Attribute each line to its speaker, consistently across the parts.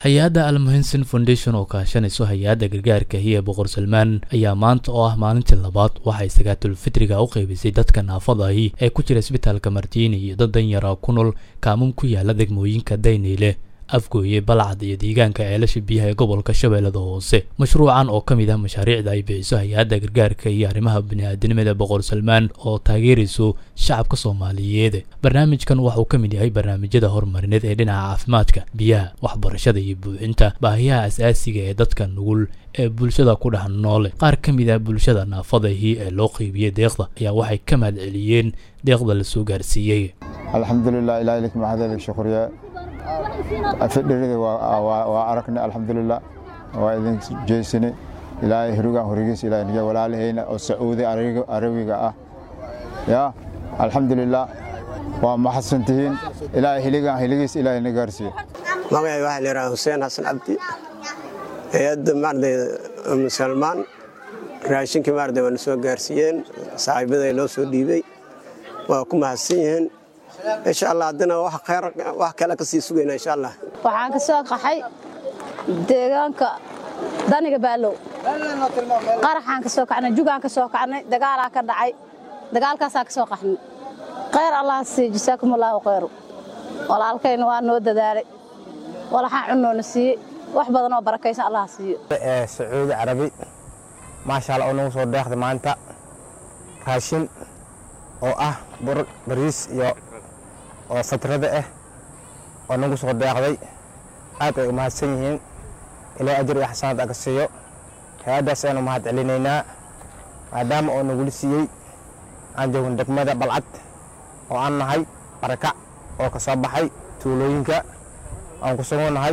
Speaker 1: hay-adda almuhinson foundation oo kaashanayso hay-adda gargaarka hiye boqor salmaan ayaa maanta oo ah maalintii labaad waxay sakaatulfitriga u qaybisay dadka naafadahi ee ku jira isbitaalka martiini iyo dad danyara ku nool kaamun ku yaala degmooyinka dayneyle afgooye balcad iyo deegaanka ceelasha biyaha ee gobolka shabeellada hoose mashruucan oo ka mid ah mashaariicda ay bixiso hay-adda gargaarka iyo arrimaha bini'aadanimada boqor salmaan oo taageerayso shacabka soomaaliyeed barnaamijkan waxauu ka mid yahay barnaamijyada horumarineed ee dhinaca caafimaadka biyaha waxbarashada iyo buuxinta baahiyaha asaasiga ee dadka nugul ee bulshada ku dhex noole qaar ka mid ah bulshada naafadahii ee loo qeybiyey deeqda ayaa waxay ka mahad celiyeen deeqda la soo gaarsiiyey
Speaker 2: alxamdulilah ilaah lak maxadelik shukriya fidhirida waa aragnay alxamdulilah waa idin jeysani ilaahay hurigan hurigiis ilaah niga walaalahayna oo sacuudi arabiga ah ya alxamdulilah waa maxadsan tihiin ilaahay hiligan hiligiis ilaahay na gaarsiiyo
Speaker 3: magacay waxaa la yidhaha xuseen xasan cabdi hay-adda maarday musalmaan raashinkii maarday waa na soo gaarsiiyeen saaxiibaday loo soo dhiibey waa ku mahadsan yihiin insha allah haddana wax kale ka sii sugayna insha allah
Speaker 4: waxaan ka soo qaxay deegaanka daniga baalow qaraxaan ka soo kacnay jugaan ka soo kacnay dagaalaa ka dhacay dagaalkaasaan ka soo qaxnay khayr allah sii jasaakum allaahu khayru walaalkayna waa noo dadaalay walaxaan cunnoona siiyey wax badan oo barakaysan allah siiyo
Speaker 5: sacuudi carabi maasha allah oo nagu soo deeqday maanta raashin oo ah bur bariis iyo oo fatrada ah oo nagu soo deeqday aad ay u mahadsan yihiin ilaa ajar iyo xasanaad aga siiyo hay-addaas aynu mahad celinaynaa maadaama oo nagula siiyey aan joogno degmada balcad oo aan nahay barakac oo ka soo baxay tuulooyinka aan ku sugunnahay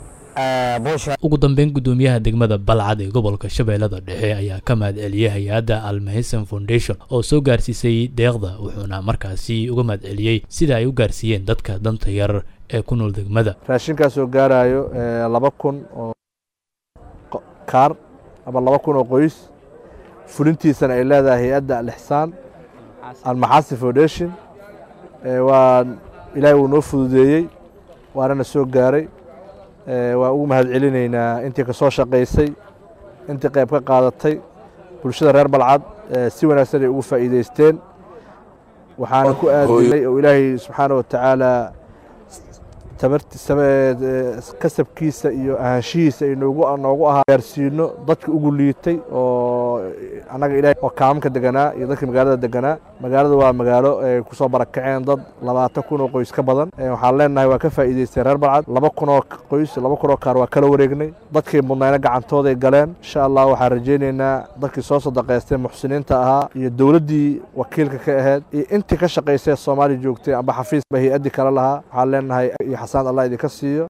Speaker 1: ugu dambeyn guddoomiyaha degmada balcad ee gobolka shabeellada dhexe ayaa ka mahad celiyey hay-adda almahison foundation oo soo gaarsiisay deeqda wuxuuna markaasi uga mahad celiyey sida ay u gaarsiiyeen dadka danta yar ee ku nool degmada
Speaker 6: raashinkaasoo gaarayo laba kun oo kaar ama laba kun oo qoys fulintiisana ay leedahay hay-adda alixsaan almaxaasi foundation waa ilaahay wuu noo fududeeyey waanana soo gaaray waan ugu mahad celinaynaa intii ka soo shaqaysay intii qayb ka qaadatay bulshada reer balcad si wanaagsan ay ugu faa'iidaysteen waxaana ku aadinay oo ilaahay subxaana wa tacaala kasabkiisa iyo ahaanshihiisa ay noogu ahaa gaarsiino dadka ugu liitay oo annaga ilahay oo kaamamka deganaa iyo dadka magaalada deganaa magaalada waa magaalo ay ku soo barakaceen dad labaatan kun oo qoys ka badan waxaan leenahay waa ka faa'iidaysteen reer balcad laba kun oo qoys laba kun oo kaar waa kala wareegnay dadkii mudnayna gacantooday galeen insha allah waxaan rajaynaynaa dadkii soo sadaqaystay muxsiniinta ahaa iyo dowladdii wakiilka ka ahayd iyo intii ka shaqaysay soomaaliya joogtay amba xafiis ba hay-addii kale lahaa waxaan leenahay iyo xasaan allah idinka siiyo